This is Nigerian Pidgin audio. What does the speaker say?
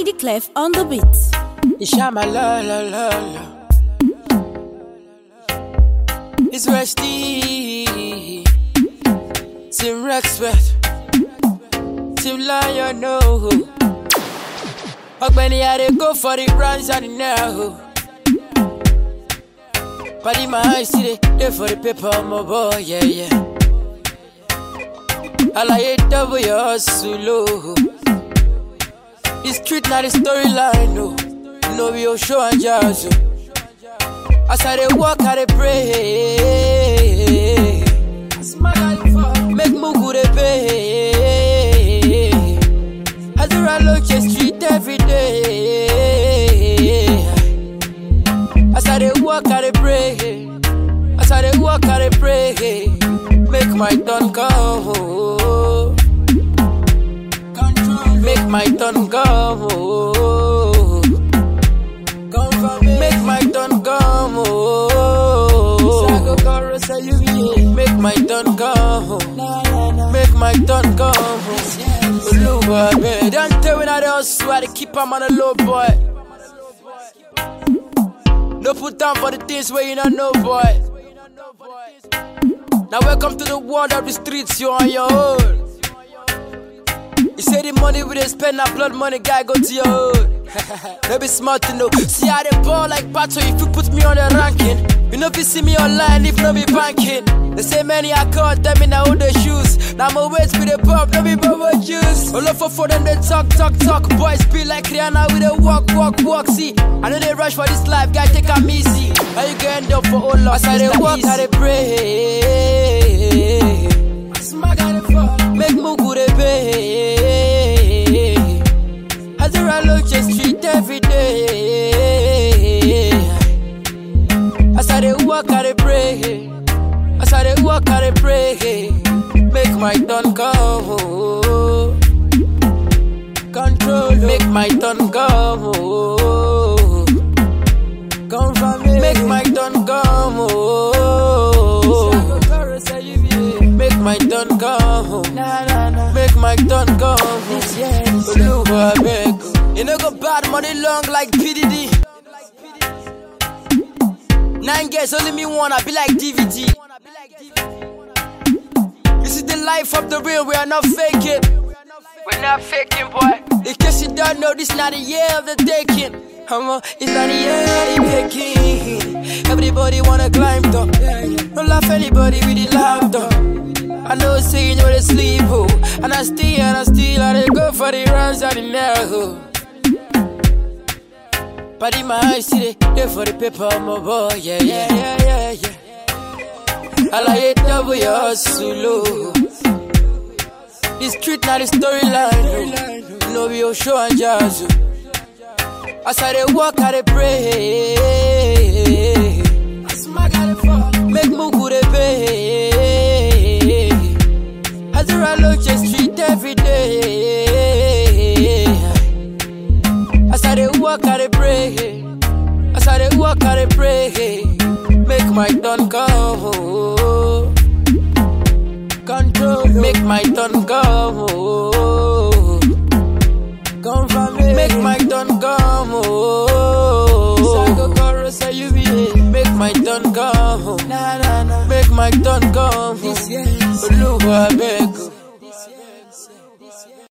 Heidi Clef on the beat. Ishama la la la la. It's Rusty. Tim Rexworth. Tim Lion, no. Ọgbẹ́ni Adé go for the runs and the now. Paddy my eyes see they dey for the paper, my boy, yeah, yeah. Alaye double your hustle, oh. The street na the storyline, no. No be your show and jazz, oh. As I dey walk, I dey pray. Make Mugu dey pay. As I look the street every day. As I dey walk, I dey pray. As I dey walk, I dey pray. Make my turn come. Make my turn come. Make my turn come. Make my turn come. Make my turn come. Oluwa, babe. Don't tell me that else. I dey keep am on a low boy. No put down for the things where you don't know, boy. Now welcome to the world of the streets, you on your own. You say the money we dey spend, na blood money, guy go to your own. no be smart to know. See how they ball like battle if you put me on the ranking. You know if you see me online, if no be banking. They say many I call them in all the shoes. Now my weight with the pop, no be bubble juice. All over for them they talk, talk, talk. Boys be like Rihanna with a walk, walk, walk. See, I know they rush for this life, guy take a easy. How you get up for all loss? I they walk, I they pray. Make Mugu they pay. As I look the street every day. As I dey walk, I dey pray. As I dey walk, I dey pray. Make my turn come. Control. Make my turn come. Come from me. Make my turn come. Make my turn come. Make my turn come. Oluwa beg. You know go bad money long like PDD. Nine girls, only me one, I be like DVD. This is the life of the real, we are not faking. We're not faking, boy. In case you don't know, this not the year of the taking. Come on, it's not the year of the making. Everybody wanna climb top. Don't laugh anybody with the laptop. I know say you know they sleep, oh. And I still, and I still, I dey go for the runs and the now. But in my eyes, see they, they for the paper, my boy, yeah, yeah, yeah, yeah, yeah. I like it double your hustle, oh. The street now the storyline, oh. No be your show and jazz, oh. As I dey walk, I dey pray. Make Mugu dey pay. As I look the street every day. As I dey walk, I dey pray. As I dey walk, I dey pray. Make my turn come. Control. Make my turn come. Come from me. Make my turn come. Make my turn come. Make my turn come. Oluwa beg.